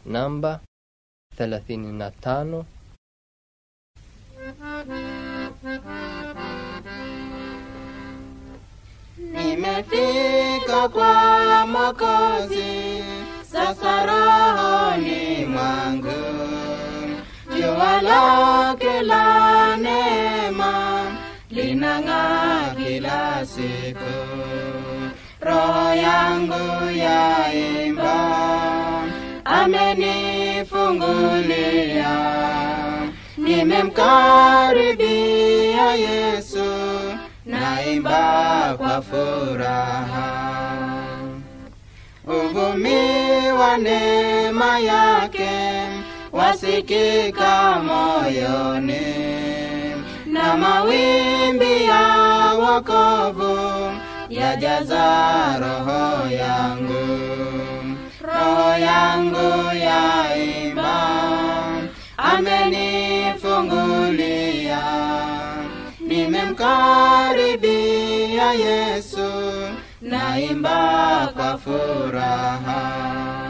namba 35 Nimefika kwa Mwokozi, sasa rohoni mwangu, jua lake la neema linang'aa kila siku, roho yangu yaimba, amenifungulia, nimemkaribia Yesu naimba kwa furaha. Uvumi wa neema yake wasikika moyoni, na mawimbi ya wokovu yajaza roho yangu. Roho yangu yaimba, amenifungulia nimemkaribia Yesu, naimba kwa furaha.